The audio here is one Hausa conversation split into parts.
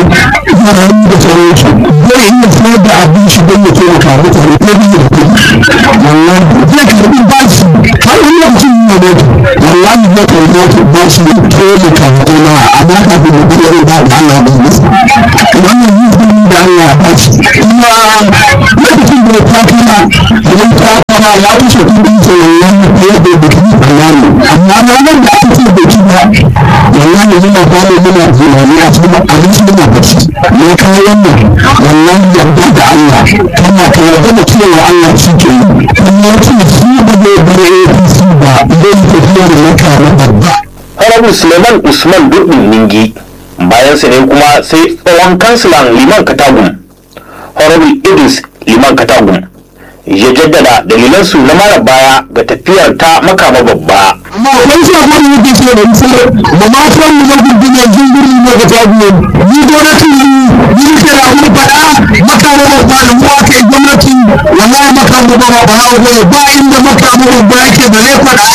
marayu da sauransu zai iya sayar da abin shi don ya taimaka mutane ko biyu da kuɗi wallahi zai karɓi bashi har wani lokacin yi wa mutu wallahi zai karɓi mutu bashi ya taimaka wa jama'a amma kafin ya bi irin da Allah bai masa wannan yi da Allah ya bashi kuma lokacin da ya takara idan takara ya wuce kudin sa wallahi fiye da bikin tsammani amma ranar da aka ce biki ba wallahi muna fara muna tunani a cikin abinci muna bacci me ka wannan wallahi yarda da Allah kana ka yarda da cewa Allah shi ke yi kuma ya ce shi ba zai bar APC ba zai tafiya da maka na babba Honorable Suleiman Usman Dudin Ningi bayan sa ne kuma sai tsohon kansilan Liman Katagum Honorable Idris Liman Katagum ya jaddada dalilansu na mara baya ga tafiyar ta makama babba amma akwai sabon da yake ce da misali da matan mu na gudunar jingiri ne ga tabiyo ni gwamnati ni ke da kuma fada makamu babba da mu aka yi gwamnati wallahi makamu babba ba ha goye ba inda makamu babba yake da zai fada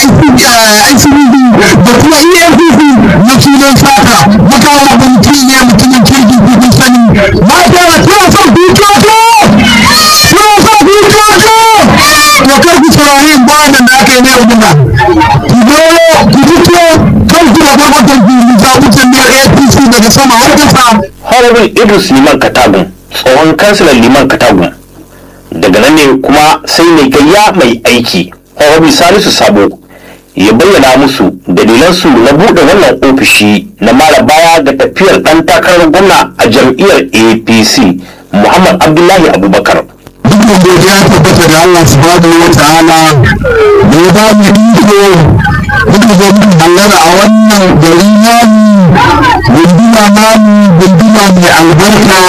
ICB da kuma EFCC na sunan saka makamu babba mutum ne mutumin kirki kun sani mata tana son dukiyoto tana son dukiyoto to kar ku saurari bayanan da aka yi na yau ku zo ku fito kan ku da gwamnatin ku zaɓutan ne APC daga sama har ƙasa. Honorable Idris Liman Katagum tsohon kansilan Liman Katagum daga nan ne kuma sai mai gayya mai aiki Honorable Salisu Sabo ya bayyana musu dalilansu na buɗe wannan ofishi na mara baya ga tafiyar ɗan takarar gwamna a jam'iyyar APC Muhammad Abdullahi Abubakar. Dukkan godiya tabbata da Allah subhanahu wa ta'ala da ya ba mu iko muka zo muka hallara a wannan gari namu gunduma namu gunduma mai albarka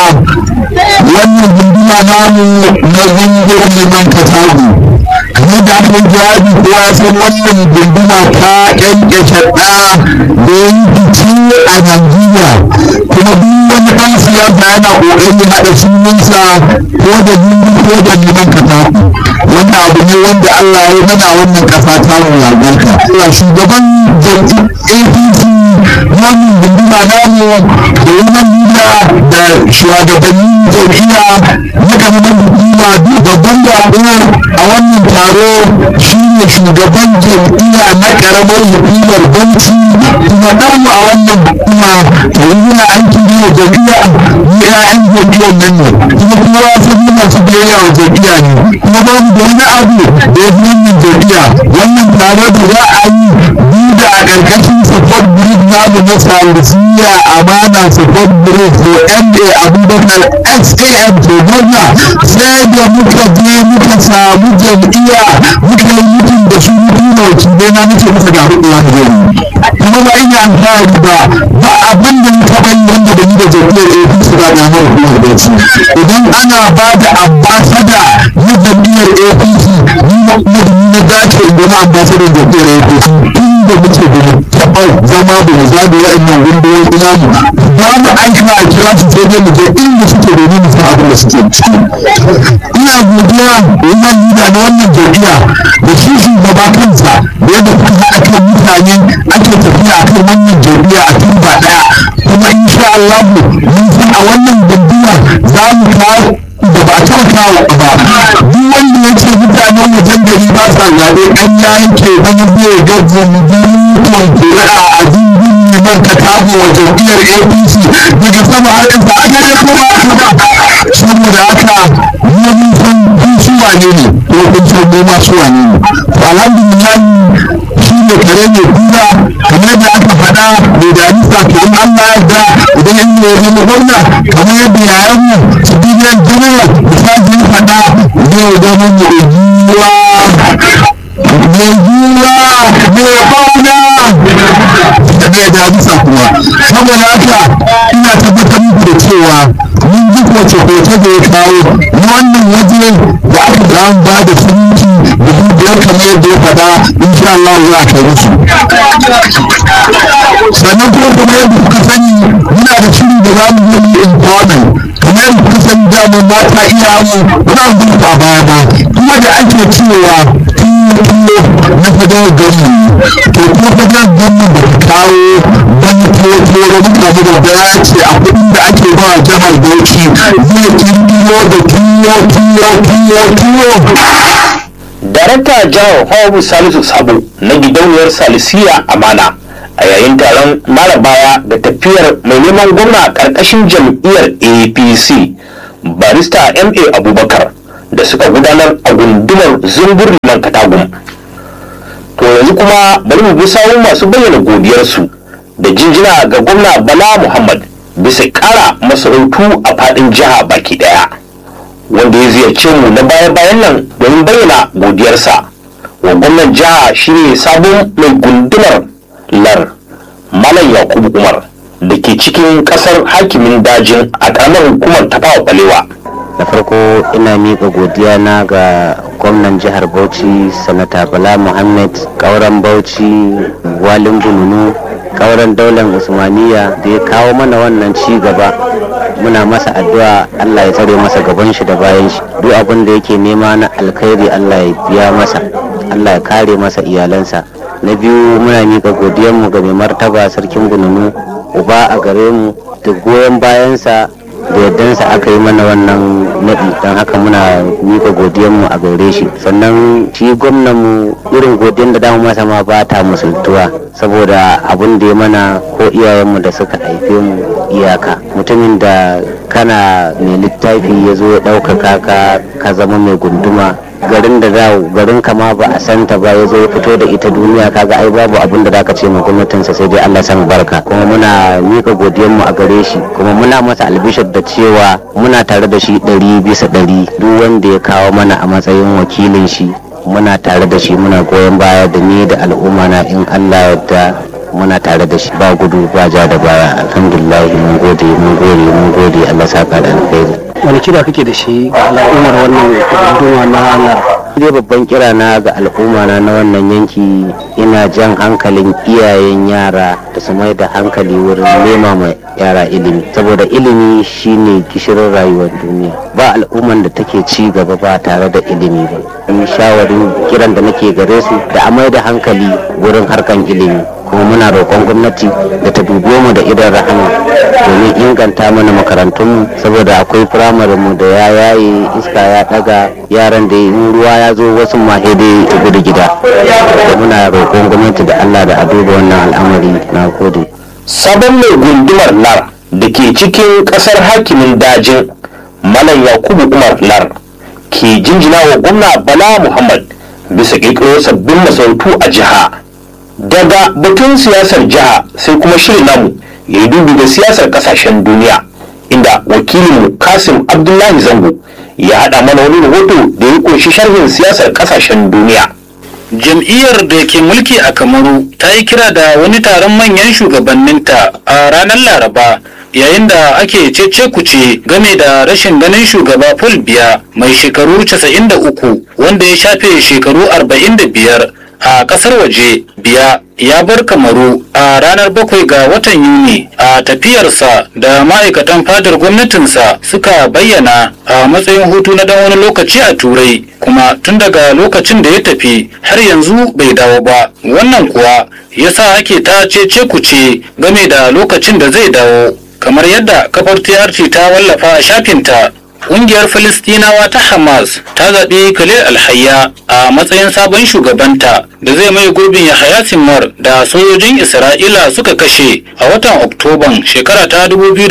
wannan gunduma namu na gungun liman katagu kamar da aka yi jawabi kowa ya san wannan gunduma ta ƙyanƙyashe ɗa da ya yi fice a Najeriya kuma duk wani ɗan siyasa yana ƙoƙarin haɗa sunansa ko da gungun ko da liman katagu wannan abu ne wanda Allah ya mana wannan ƙasa ta mu albarka. Allah shugaban jam'iyyar APC wannan gunduma namu da wannan nuna da shugabannin jam'iyya na ƙaramin hukuma babban jagora a wannan taro shine shugaban jam'iyya na ƙaramar hukumar banci kuma namu a wannan hukuma to yana aiki ne wa jam'iyya ni ƴaƴan jam'iyyar nan ne kuma kowa ya san muna su biyayya wa jam'iyya ne kuma ba mu da wani abu da ya fi wannan jam'iyya wannan taro da za a yi duda a ƙarƙashin support group namu na salisiya amana support group to ma abubakar xam to gwamna sai da muka je muka samu jam'iyya muka yi mutum da su mutum na wakilai na muke muka ga hudu wani gari kuma ba ina alfahari ba ba abin da muka bani wanda da ni da jam'iyyar apc ba da hau kuma da su idan ana ba da ambasada na jam'iyyar apc ni na kuma da ni na dace in zama ambasadan jam'iyyar apc tun da muke da mu taɓa zama da mu zaɓi wa'annan gunduwoyi ina mu ba mu aika a kira su sai dai mu je inda suke domin mu san abin da suke ciki ina godiya wannan lida na wannan jam'iyya da shi shugaba kansa da yadda kuka haɗa kan mutane ake tafiya a kan wannan jam'iyya a tun ba ɗaya kuma insha Allah mun san a wannan jam'iyya za mu kawo da ba a taɓa kawo ba duk wanda ya ce mutanen wajen gari ba sa zaɓe ɗan ya yanke wani zai ga zumbutan kuri'a a dindin neman ka tabo wa jam'iyyar apc daga sama har ƙasa a gare kuma saboda haka mu mun san kun su wane ne ko kun san mu ma su wane ne to alhamdulillah shi ne kare ne kura kamar da aka faɗa mai damisa to in Allah ya yarda idan yan ne ya zama gwamna kamar yadda yayan mu su bidiyan jama'a misali ya faɗa zai zama mu ujuwa mai juwa mai fauna da mai damisa kuma saboda haka ina tabbatar muku da cewa mun ji koce koce da ya kawo na wannan waje da aka ga an ba da sunci dubu biyar kamar yadda ya faɗa insha Allah za a kai musu sannan kuma kamar yadda kuka sani muna da shiri da za mu yi empowerment kamar yadda kuka sani dama mata iya mu muna gudu a baya ba kuma da ake cewa tuwo na fadar gamu to kuma fadar gamu da ta kawo wani tuwo tuwo da mutane da ya ce a kuɗin da ake yake ba jihar bauchi zai kirkiro da tuwo tuwo tuwo tuwo darakta jihar hawabu salisu sabo na gidauniyar salisiya amana a yayin taron marabawa da tafiyar mai neman gwamna karkashin jam'iyyar apc barista ma abubakar da suka gudanar a gundumar zumbur liman katagun to yanzu kuma bari mu bi sawun masu bayyana godiyarsu da jinjina ga gwamna bala muhammad bisa kara masarautu a fadin jiha baki daya wanda ya ziyarce mu na baya-bayan nan domin bayyana godiyarsa wa gwamnan jiha shine sabon mai gundumar lar malam yakubu umar da ke cikin kasar hakimin dajin a karamar hukumar tafawa balewa da farko ina miƙa godiya na ga gwamnan jihar bauchi sanata bala muhammad kauran bauchi walin bununu kauran daular usmaniya da ya kawo mana wannan ci gaba muna masa addu'a allah ya tsare masa gaban shi da bayan shi duk abin da yake nema na alkhairi allah ya biya masa allah ya kare masa iyalansa na biyu muna miƙa godiyanmu ga mai martaba sarkin bununu uba a gare mu da goyon bayansa da yardansa aka yi mana wannan naɗi don haka muna mika godiyanmu a gare shi sannan shi gwamnanmu irin godiyan da damu masa ma ba ta musultuwa saboda abun da ya mana ko iyayenmu da suka haife mu iyaka mutumin da kana mai littafi ya zo ya ɗaukaka ka ka zama mai gunduma garin da za garin kama ba a santa ba ya zo ya fito da ita duniya kaga ai babu abin da zaka ce ma gwamnatinsa sai dai Allah san barka kuma muna mika godiyar mu a gare shi kuma muna masa albishir da cewa muna tare da shi ɗari bisa ɗari duk wanda ya kawo mana a matsayin wakilin shi muna tare da shi muna goyon baya da ni da al'umma na in Allah yadda muna tare da shi ba gudu ba ja da baya alhamdulillah mun gode mun gode mun gode Allah saka da alkhairi wani kira kake da shi ga al'ummar wannan gudunwa na Allah dai babban kira na ga al'umma na na wannan yanki ina jan hankalin iyayen yara da su mai da hankali wurin nema ma yara ilimi saboda ilimi shine gishirin rayuwar duniya ba al'umman da take ci gaba ba tare da ilimi ba in shawarin kiran da nake gare su da a mai da hankali wurin harkan ilimi kuma muna roƙon gwamnati da ta dube mu da idan rahama domin inganta mana makarantunmu saboda akwai firamare mu da ya yaye iska ya daga yaran da in ruwa ya zo wasu mahe dai ta gudu gida da muna roƙon gwamnati da allah da a duba wannan al'amari na gode sabon mai gundumar lar da ke cikin kasar hakimin dajin malam yakubu umar lar ke jinjina wa gwamna bala muhammad bisa ƙirƙiro sabbin masarautu a jiha daga batun siyasar jiha sai kuma shirin namu ya yi dubi da siyasar kasashen duniya inda wakilinmu kasim abdullahi zango ya haɗa mana wani rahoto da ya ƙunshi sharhin siyasar kasashen duniya jam'iyyar da ke mulki a kamaru ta yi kira da wani taron manyan shugabanninta a ranar laraba yayin da ake cece kuce game da rashin ganin shugaba paul biya mai shekaru 93 wanda ya shafe shekaru 45 a kasar waje biya ya bar kamaru a ranar bakwai ga watan yuni a tafiyarsa da ma'aikatan fadar gwamnatinsa suka bayyana a matsayin hutu na dan wani lokaci a turai kuma tun daga lokacin da ya tafi har yanzu bai dawo ba wannan kuwa yasa ake ta cece kuce game da lokacin da zai dawo kamar yadda kafar TRT ta wallafa a shafinta Ƙungiyar Filistinawa ta Hamas ta zaɓi Khalil Alhayya a matsayin sabon shugabanta da zai mai gurbin Yahaya Sinwar da sojojin Isra'ila suka kashe a watan Oktoban shekara ta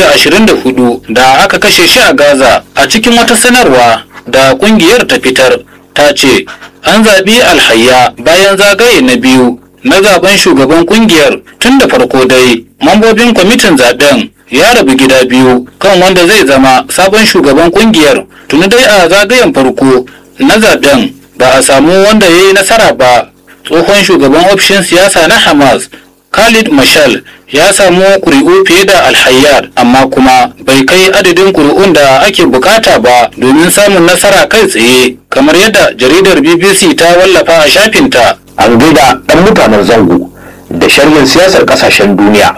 2024 da aka kashe shi a Gaza a cikin wata sanarwa da ƙungiyar ta fitar ta ce an zaɓi Alhayya bayan zagaye na biyu na zaben shugaban ƙungiyar tun da farko dai mambobin kwamitin zaben ya rabu gida biyu kan wanda zai zama sabon shugaban kungiyar tuni dai a zagayen farko na zaben ba a samu wanda ya yi nasara ba tsohon shugaban ofishin siyasa na hamas khalid mashal ya samu kuri'u fiye da alhayyar amma kuma bai kai adadin kuri'un da ake bukata ba domin samun nasara kai tsaye kamar yadda jaridar bbc ta wallafa a shafinta an gaida ɗan mutanen zango da sharhin siyasar ƙasashen duniya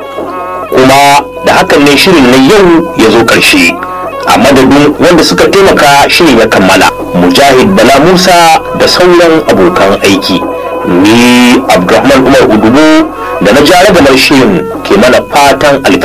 kuma da hakan ne shirin na yau ya zo ƙarshe a madadin wanda suka taimaka shirin ya kammala mujahid bala musa da sauran abokan aiki ni abdulrahman umar udubu da na jarabar shirin ke mana fatan alkhairi